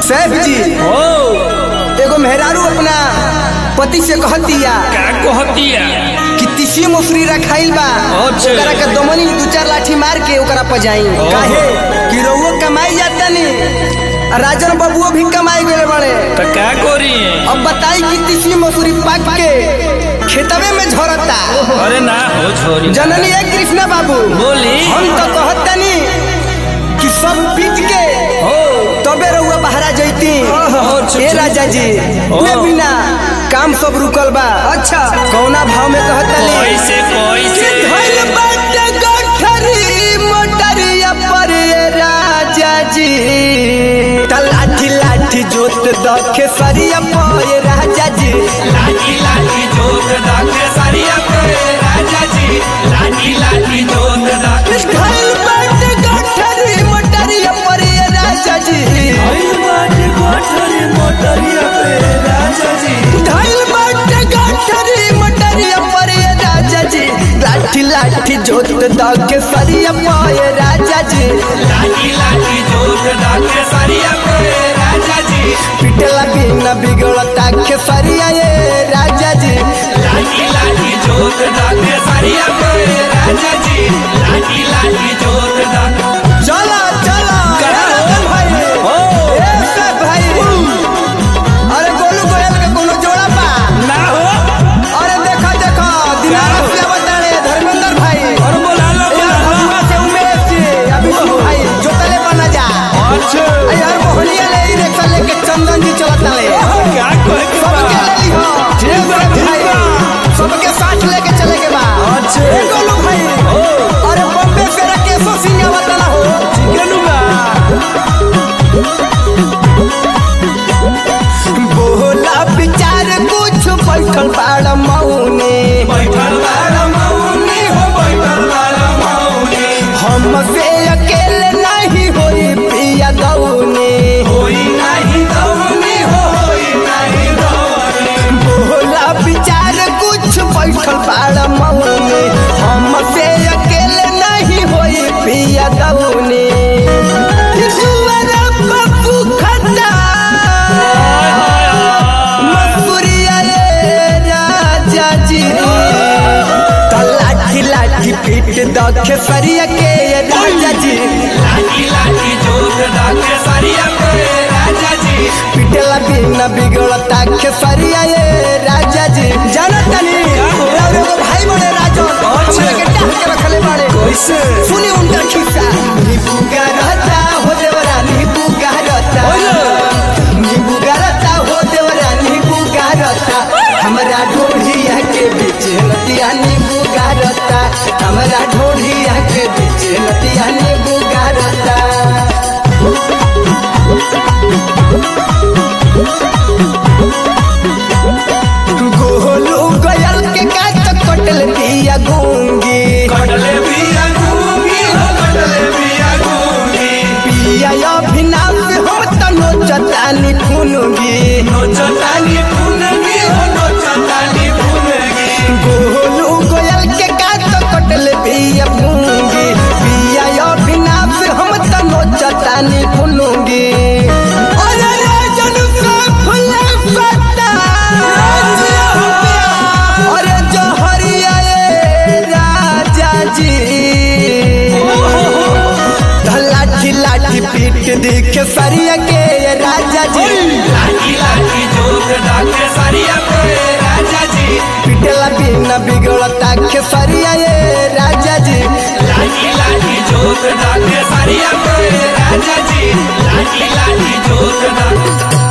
सैफ जी ओ एगो मेहरारू अपना पति से कहतिया का कहतिया कि तीसी मसूरी रखाइल बा अच्छा। ओकरा के दमनी दू चार लाठी मार के ओकरा पजाई काहे कि रउओ कमाई जाता नी राजन बाबुओ भी कमाई गए बड़े तो का करी अब बताई कि तीसी मसूरी पाक के खेतवे में झरता अरे ना हो छोरी जननी है कृष्णा बाबू बोली हम तो कहतनी कि सब पीट के हो तबे रउआ बहरा जैती ओहो, चुप, ए चुप। राजा जी ओहो। ले बिना काम सब रुकल बा अच्छा कौना भाव में कहतनी कैसे कैसे कि धइल बाटे गठरी मोटरिया पर ए राजा जी त लाठी लाठी जोत दखे सरिया पर ए राजा जी लाठी लाठी जोत दाके सरिया पे राजा जी लाठी लाठी जोत दाके धइल बाटे गठरी मोटरिया पर ए राजा जी धइल बाटे गठरी मोटरिया पर ए राजा जी लाठी लाठी जोत दखे सरिया पर ए राजा जी लाठी लाठी जोत दाके सरिया पे राजा जी पिटला बिना बिगड़ता के सरिया ए राजा जी लाठी लाठी जोत दाके सरिया पे राजा जी लाठी लाठी जोत दाके चला चला कहाँ ए हो? रतन भाई हो। ए सब भाई अरे गोलू गोयल के कोनो जोड़ा बा ना हो अरे देखा देखा दिनारा से बताड़े धर्मेंद्र भाई और बोला लो ए यार बोला लो भगवा से उमेश जी अभी तो भाई जोतले बना जा अच्छा ए यार मोहलिया ले ई रिक्शा लेके चंदन जी चलता ले क्या कहे के सबके बा? ले ली हो ठीक बा, ठीक भाई बा। सबके साथ लेके चले के बा अच्छा। ए गोलू भाई अरे बम्बे से राकेशो सिंह आवता ना हो गेलू बा बोला विचार कुछ बैठल बाड़ मौने बैठल वाला मौनी हो बैठल वाला मौनी हमसे अकेले नहीं होई पिया गौने होई नहीं दौनी हो होई नहीं दौनी बोला विचार कुछ बैठल बाड़ मौने हमसे अकेले नहीं होई पिया गौने ईश्वर पप्पू खन्ना, मसूरिया रे राजा जी त लाठी लाठी पीट दखे सरिया के ये राजा जी लाठी लाठी जोत दाके सरिया पे राजा जी पिटला बिना बिगड़ता के सरिया ये राजा जी जाना तनी और एगो भाई बड़े राजा हमरा के डाल के रखले बाड़े कैसे सुनी उनका खिस्सा नींबू का रहता हो देवरा नींबू का रहता नींबू का रहता हो देवरा नींबू का रहता हमरा ढोढ़िया के बीच नदिया नींबू का रहता हमरा ढोढ़िया के बीच नदिया नींबू का रहता गोलू गयल के काट कटल दिया गूंगी कटले बिया गूंगी हो कटले बिया गूंगी पिया अभिनाव से हम तनो चतानी खुनगी नोचतानी फूनगी हो नोचतानी फूनगी गोलू गोयल के काट कटल दिया गूंगी पिया अभिनाव से हम तनो चतानी खुनगी अरे राजन का फुले फटा अरे जहरिया ए राजा जी लाठी लाठी पीट दिखे सरिया के ये राजा जी लाठी लाठी जोत दाके सरिया पे राजा जी पिटला बिना बिगड़ता के सरिया ये राजा जी लाठी लाठी जोत दाके सरिया पे राजा जी लाठी लाठी जोत दाके